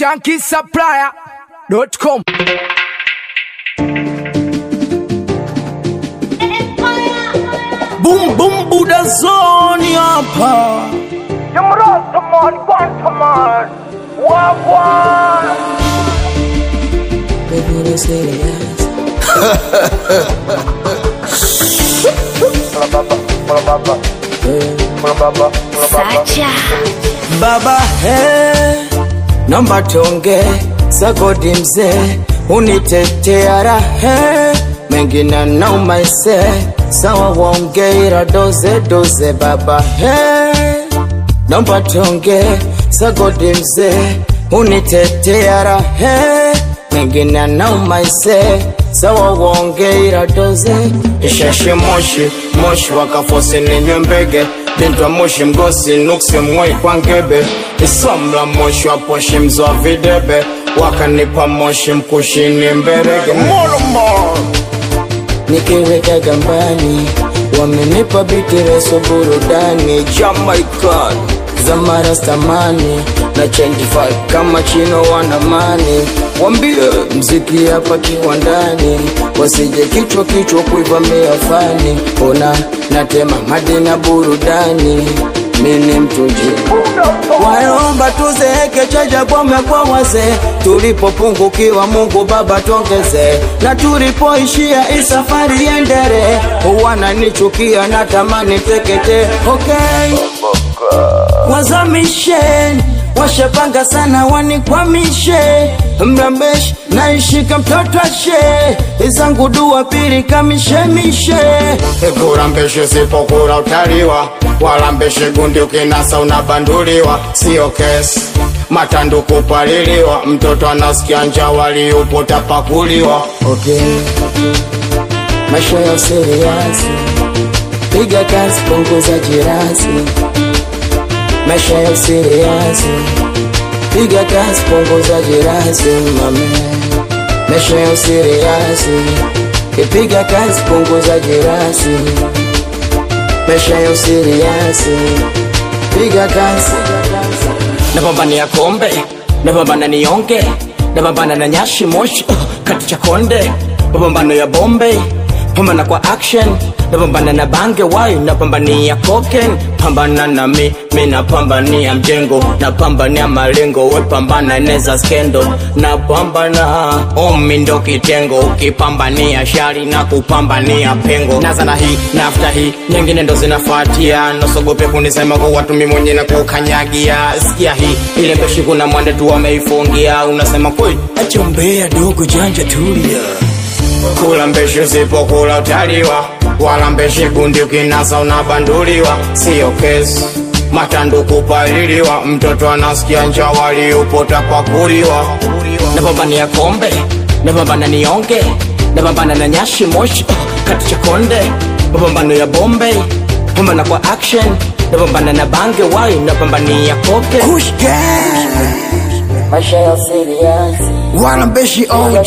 shankisupplier.com. Boom boom Buddha zone hapa. Jamrotamon, Quantamon, Wagwan. Baba he, naomba tuonge sagodi mzee, unitetea rahe mengine naumaise sawa waonge ila doze doze. Baba he, naomba tuonge sagodi mzee, unitetea rahe mengine naumaise sawa waonge ila doze. Isheshe moshi moshi wakafosi ninywe mbege Bintwa moshi mgosi nuksi mwai kwa ngebe Isomla moshi wa poshi mzwa videbe Wakanipa moshi mkushini mberege Molomo Nikiweka gambani Wamenipa bitireso burudani Jamaican Zamara stamani na change vibe kama chino wanamani Wambie mziki hapa kiwandani Wasije kichwa kichwa kuivamia fani Ona natema madina burudani Mini mtuji Waomba tuzeeke chaja bome kwa wazee Tulipopungukiwa Mungu Baba tuongeze Na tulipoishia hii safari endere Wananichukia natamani tekete Okay wazamishen washapanga sana wanikwamishe mrambesh naishika mtoto ashe izangu dua pili kamishemishe kurambeshe sipokura utaliwa walambeshe gundi ukinasa unabanduliwa sio kesi matandu kupaliliwa mtoto anasikia nja waliupo tapakuliwa okay. maisha ya usiriasi piga kazi punguza jirasi maisha ya usiriasi piga kazi punguza jirasi mame maisha ya usiriasi kipiga kazi punguza jirasi maisha ya usiriasi piga kazi napambania kombe napambana nionge napambana na nyashi moshi uh, kati cha konde mapambano ya bombe pambana kwa action napambana na bange wai napambania koken pambana na mi mi napambania mjengo napambania malengo we pambana neza skendo napambana omi ndo kitengo ukipambania shari na kupambania pengo naza na hii nafta hii nyingine ndo zinafuatia nosogope kunisema kwa watu mi mwenye na kukanyagia sikia hii ile mbeshi kuna mwande tu wameifungia unasema kweli achombea dogo janja tulia kula mbeshi usipokula utaliwa wala mbeshi gundi ukinasa unabanduliwa siyo kesi matandu kupaliliwa mtoto anasikia nja waliupo tapakuliwa napambania kombe napambana nionge napambana na nyashi moshi uh, kati cha konde mapambano ya bombe pambana kwa action napambana na bange wai napambania koke maisha ya seriasi Wanambeshi OG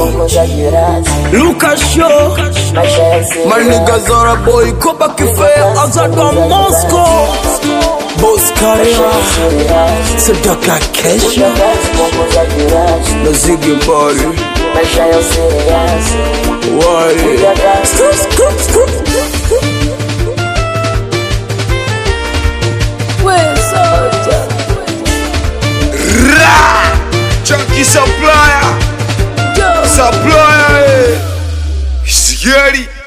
Lucas Show Maniga Zora Boy Koba Kife Azadwa Moscow Boss Karia Sadaka Kesha Na Ziggy Bali Wali Scoop, scoop, scoop. Chunky Supplier Supplier eh. Sigeri